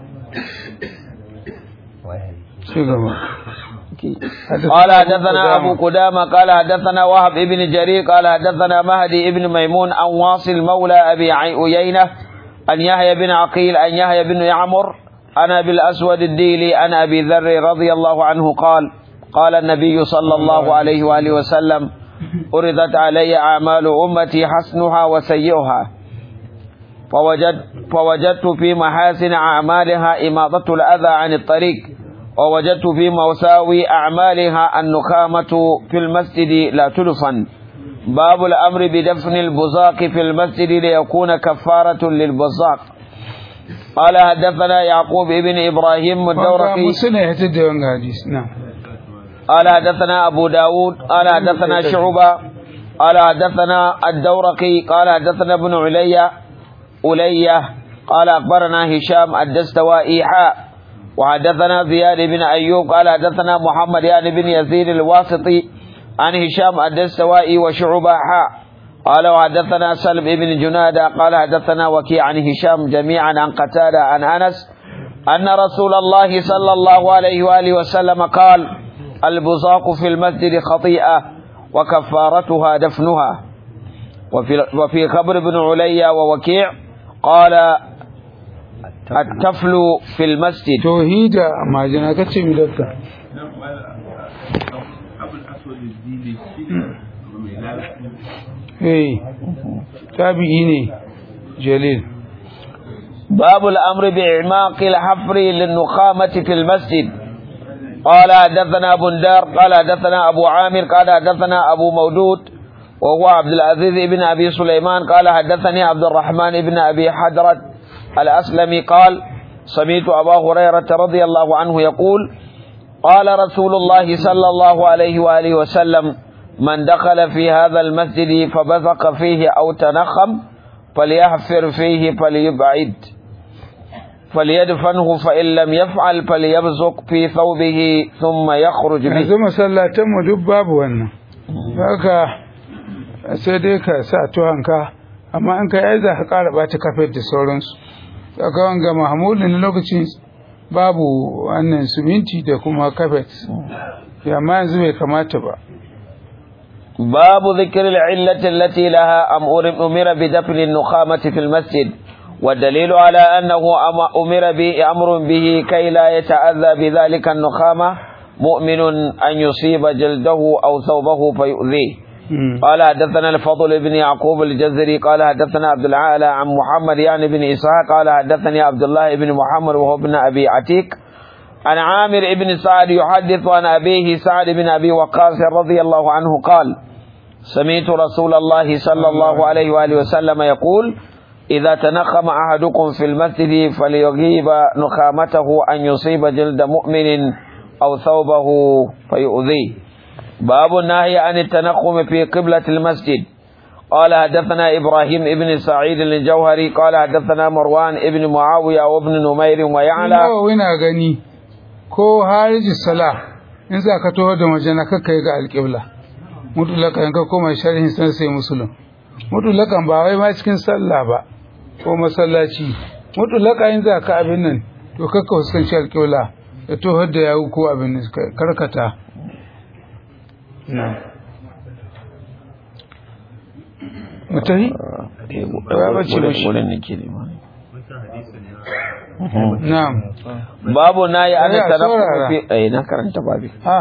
S2: ci gaba
S6: قال حدثنا أبو قدامة قال حدثنا وهب ابن جرير قال حدثنا مهدي ابن ميمون عن واصل مولى أبي عيينة أن يحيى بن عقيل أن يحيى بن يعمر عن أبي الأسود الديلي عن أبي ذر رضي الله عنه قال قال النبي صلى الله عليه وآله وسلم أردت علي أعمال أمتي حسنها وسيئها فوجد فوجدت في محاسن أعمالها إماطة الأذى عن الطريق ووجدت في مساوي أعمالها النخامة في المسجد لا تدفن باب الأمر بدفن البزاق في المسجد ليكون كفارة للبزاق قال حدثنا يعقوب ابن إبراهيم
S2: wanga
S6: الدورقي
S2: musuna ya tada wanga hadisi na
S6: قال حدثنا أبو داود قال حدثنا شعبة قال حدثنا الدورقي قال حدثنا ابن علي ألية قال أخبرنا هشام الدستوائي حاء وحدثنا زياد بن أيوب قال حدثنا محمد يعني بن يزيد الواسطي عن هشام الدستوائي وشعبة حاء قال وحدثنا سلم بن جنادة قال حدثنا وكيع عن هشام جميعا عن قتادة عن أنس أن رسول الله صلى الله عليه وآله وسلم قال البزاق في المسجد خطيئة وكفارتها دفنها وفي, وفي خبر بن علي ووكيع قال التفل في المسجد
S2: tauhida majina kace mi dakta eh tabi'i ne jalil
S6: باب الأمر بإعماق الحفر للنخامة في المسجد قال حدثنا بندار قال حدثنا أبو عامر قال حدثنا أبو مودود وهو عبد العزيز بن أبي سليمان قال حدثني عبد الرحمن بن أبي حدرة الأسلمي قال سمعت أبا هريرة رضي الله عنه يقول قال رسول الله صلى الله عليه وآله وسلم من دخل في هذا المسجد فبثق فيه أو تنخم فليحفر فيه فليبعد فليدفنه فإن لم يفعل فليبزق في ثوبه ثم يخرج به
S2: yanzu masallatan mu duk babu wannan haka sai dai ka sa tuhanka amma in ka yi za ka ƙara ɓata kafet da sauransu saka wanga mahamudin na lokacin babu wannan siminti da kuma kafet amma yanzu bai kamata ba
S6: باب ذكر العلة التي لها أمر أمر بدفن النخامة في المسجد والدليل على أنه أم- أمر به أمر به كي لا يتأذى بذلك النخامة مؤمن أن يصيب جلده أو ثوبه فيؤذيه
S2: مم.
S6: قال حدثنا الفضل بن يعقوب الجزري قال حدثنا عبد العالى عن محمد يعني بن إسحاق قال حدثني عبد الله بن محمد وهو ابن أبي عتيق عن عامر بن سعد يحدث عن أبيه سعد بن أبي وقاص رضي الله عنه قال سمعت رسول الله صلى الله عليه وآله وسلم يقول إذا تنخم أحدكم في المسجد فليغيب نخامته أن يصيب جلد مؤمن أو ثوبه فيؤذيه باب النهي عن التنخم في قبلة المسجد قال حدثنا إبراهيم ابن سعيد الجوهري قال حدثنا مروان ابن معاوية وابن نمير ويعلى
S2: nawa na gani ko hariji sala in za ka taho da majana kakka yi ga alƙibla mutulaka yanka koma sharhin san sai musulun mutulakan ba wai ma cikin sallah ba ko masallaci mutulaka in za ka abin nan to kakka fuskanci alƙibla da taho da yawu ko abin nan ka karkata na mutahi ya bace mashi na'am
S6: babu na yi ana
S2: Ya,
S6: tanaffum
S2: saurara.
S6: fi eh na karanta babi
S2: ah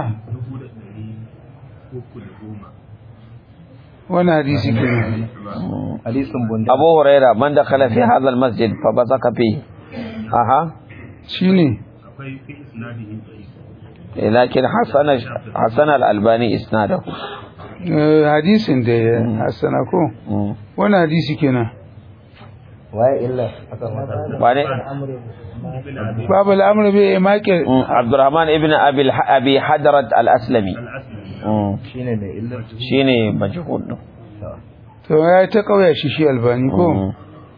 S2: wani hadisi kenan
S4: hadisin bunda
S6: abu huraira man dakhala fi hadha almasjid fa basaka fi aha
S2: shine
S5: akwai fi isnadihi da'if
S6: eh, lakin hasana hasana al-albani isnadahu
S2: eh, hadisin da ya hassana ko
S6: Mm.
S2: wani hadisi kenan
S4: waye illa akan wata
S6: ba ne
S5: ibn abi
S2: babu al'amur bai maƙe
S6: Mm, abdurrahman ibn abi al- abi hadrat al-aslami
S5: al-asli
S6: Mm.
S4: shine mai illa
S6: shine majhul din
S2: to ya yi ta ƙauya shi shi albani ko
S6: Mm.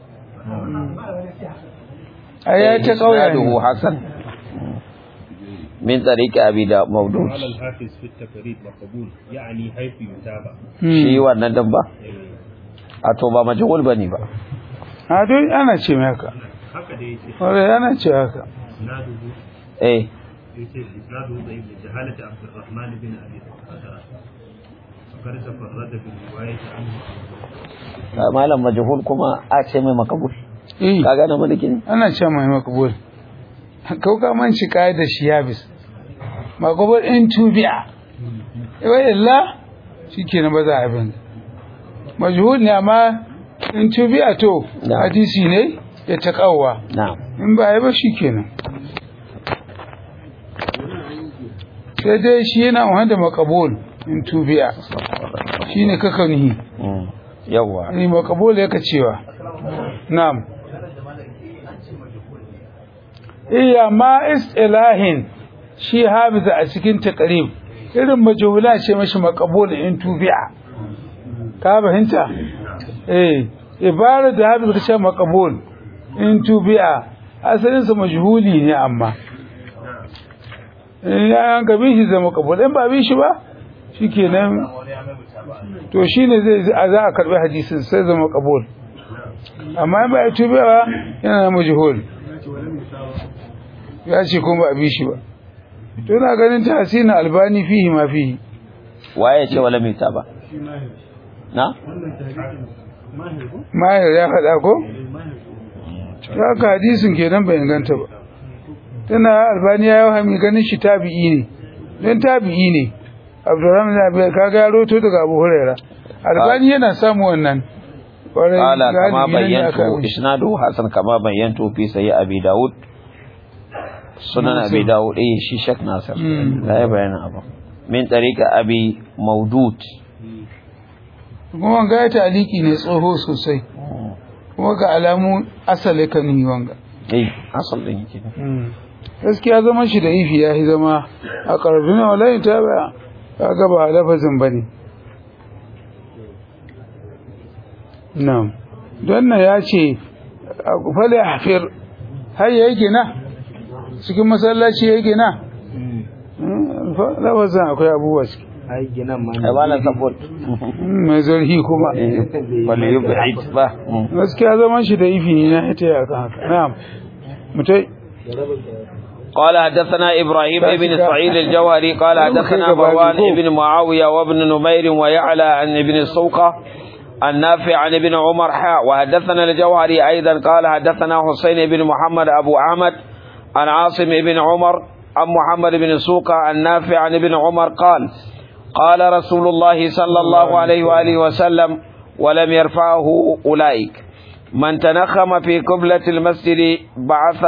S2: ai ya yi ta ƙauya
S6: isnaduhu
S2: ne
S6: hasan min tariqi abi da mawdud
S5: قال الحافظ في التقريب وقبول يعني حيث يتابع
S2: Hmm.
S6: shi wannan din ba
S5: إيه.
S6: a to ba majhul bane ba
S2: a dai ana ce mai haka
S5: haka da yake
S2: wanda ana ce haka
S5: isnaduhu
S6: eh
S5: yace isnaduhu ضعيف لجهالة عبد الرحمن بن ابي بكر فقد تفرد بالرواية عنه
S6: malam majhul kuma a ce mai makabul
S2: eh
S6: ka gane maliki ne
S2: ana ce mai makabul kau ka man shi kai da shi yabis makabul in tubi'a wai illa shikenan ba za a bin majhul ne amma in tubi'a to
S6: Na.
S2: hadisi ne ya ta kawwa
S6: na'am
S2: in ba yi ba shikenan sai dai shi yana wanda makabul in tubi'a shine kakanihi
S6: Mm. yawwa
S2: ni makabul yake cewa na'am iya ma istilahin shi habiza a cikin taqrib irin majhula ce mashi makabul in tubi'a ka fahimta eh ibara da habiza ka ce makabul in tubi'a asalin sa majhuli ne amma in ya ga bin shi zama makabul in ba bin shi ba shikenan to shine zai za a karbi hadisin sai zama kabul amma in ba ya tube ba yana da majhul ya ce kuma ba a bi shi ba to ina ganin ta hasina albani fihi ma fihi
S6: waye ce wala mai ba na
S2: mahir ya faɗa ko to haka hadisin kenan bai inganta ba tana albani ya yi hami ganin shi tabi'i ne don tabi'i ne abdurrahman ya bai kaga ya roto daga abu huraira albani yana samu wannan Kwarai,
S6: قال كما
S2: galibi nan ne
S6: بينت
S2: aka yi.
S6: اسناده حسن كما بينت في سيء ابي داود سنن ابي داود ايه شي شك ناصر
S2: مم.
S6: لا يبين ابو من طريق ابي مودود
S2: kuma wanga ya taliki ne tsoho sosai kuma ga alamu asali kan yi wanga
S6: اي اصل din yake
S2: gaskiya zaman shi da ifi ya yi zama a ƙarfi na walayin ta baya kaga ba lafazin ba ne nan don nan ya ce fale hafir har yayi gina cikin masallaci yayi gina lafazin akwai abubuwa ciki
S4: ai ginan ma
S6: ai bana support
S2: mai zarhi kuma
S6: wal yub'id ba
S2: gaskiya zaman shi da ifi ne na ita ya kan haka na'am mutai
S6: قال حدثنا إبراهيم بن سعيد الجوهري قال حدثنا مروان بن معاوية وابن نمير ويعلى عن ابن السوقة النافع عن ابن عمر حاء وحدثنا الجوهري أيضا قال حدثنا حسين بن محمد أبو أحمد عن عاصم بن عمر عن محمد بن سوقة النافع عن ابن عمر قال قال رسول الله صلى الله عليه وآله وسلم ولم يرفعه أولئك من تنخم في قبلة المسجد بعث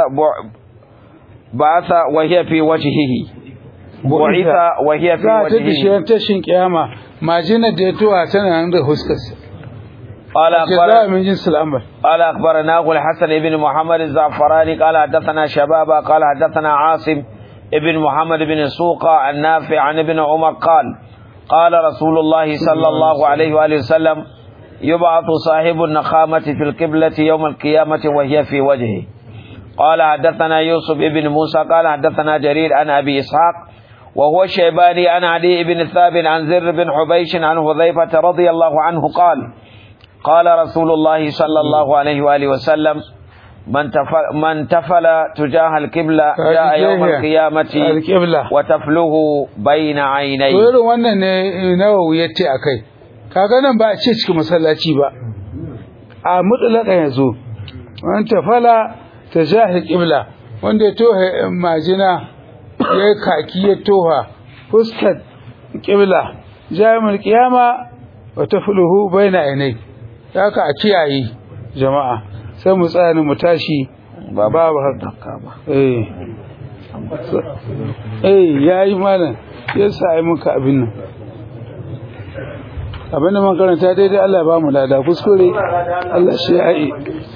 S6: بعث وهي في وجهه بعث وهي في
S2: za ta
S6: وجهه
S2: bishiyar tashin kiyama majinar da ya tuwa tana nan da huskarsa
S6: قال
S2: ke za
S6: أخبر
S2: min jinsu al'amar
S6: قال أخبرناه الحسن بن محمد الزعفراني قال حدثنا شبابا قال حدثنا عاصم ابن محمد بن سوقة النافع عن ابن عمر قال قال رسول الله صلى الله عليه وآله وسلم يبعث صاحب النخامة في القبلة يوم القيامة وهي في وجهه قال حدثنا يوسف بن موسى قال حدثنا جرير عن أبي إسحاق وهو الشيباني عن علي بن ثابت عن زر بن حبيش عن حذيفة رضي الله عنه قال قال رسول الله صلى الله عليه وآله وسلم من تفل, من تفل تجاه القبلة جاء يوم القيامة
S2: alƙibla
S6: وتفله بين
S2: to
S6: عينيه
S2: irin wannan ne nawawi ya ce a kai kaga nan ba a ce cikin masallaci ba a mutulaka ya zo wani tafala ta jahil ƙibla wanda ya toha majina ya yi kaki ya toha fuskar ƙibla jami'ar kiyama wa tafluhu baina ainai haka a kiyaye jama'a sai mu tsaya mu tashi babu haka eh eh yayi malam yasa ai muka abin nan abin da mun karanta daidai Allah ya ba mu lada kuskure Allah shi ya yi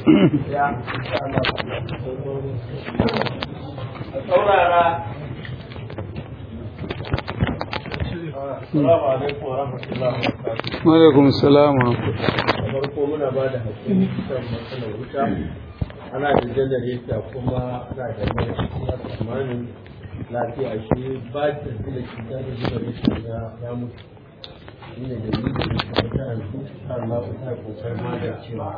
S3: Assalamu alaikum wa rahmatullahi wa barakatuh.
S2: wa alaikum salam wa rahmatullah.
S3: Da farko muna ba da hakuri kan matsalar wuta. Ana da janareta kuma ana da mai kuma tsammanin lafiya shi ba ta da cuta da janareta ya ya mutu. Shi ne da yi da kuma ta yanzu Allah ku ta kokarin magancewa.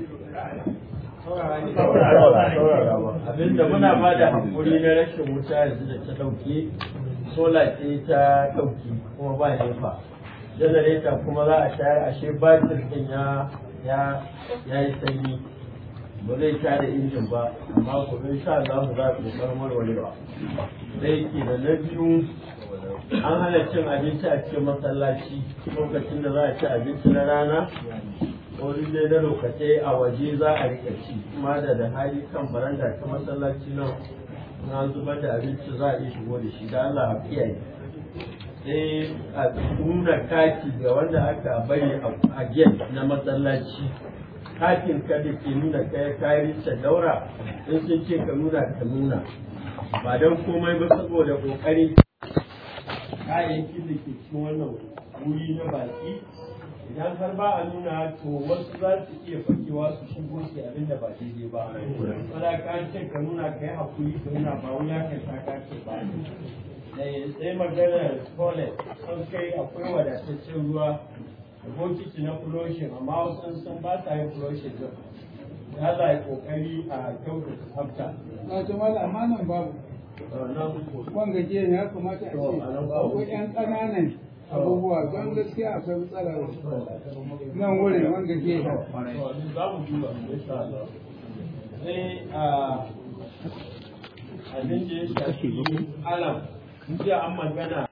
S3: Abinda muna ba da hakuri na rashin wuta yanzu da ta ɗauke sola ce ta ɗauki kuma ba nefa janareta kuma za a shayar ashe batir ɗin ya ya ya yi sanyi ba zai sha da injin ba amma gobe insha Allah za ku kokarin warwarewa da yake da na biyu an hana cin abinci a cikin masallaci lokacin da za a ci abinci na rana wani dai na lokacai a waje za a rika ci kuma da da hali kan baranda ta masallaci nan na zubar da abinci za a iya shigo da shi da Allah a kiyaye sai a nuna kati ga wanda aka bari a gate na masallaci katin ka da ke nuna kai kayan daura in sun ce ka nuna ka nuna ba don komai ba saboda kokari kayayyakin da ke cikin wannan wuri na baki idan har ba a nuna to wasu za su iya fakewa su shigo su abin da ba daidai ba wanda ka ce ka nuna ka yi hakuri ka nuna ba wuya ka ta ka ce ba sai maganar toilet sun kai akwai wadataccen ruwa da bokiti na flushing amma wasu sun ba sa yin flushing din ya za yi kokari a kyautata tsafta
S2: Na ce mala amma nan babu
S3: nan
S2: wanga ke ya kamata a ce akwai ƴan ƙananan abubuwa don gaskiya akwai matsala nan wurin wanga ke
S3: za mu duba insha Allah sai a abin da ya shafi alam jiya an magana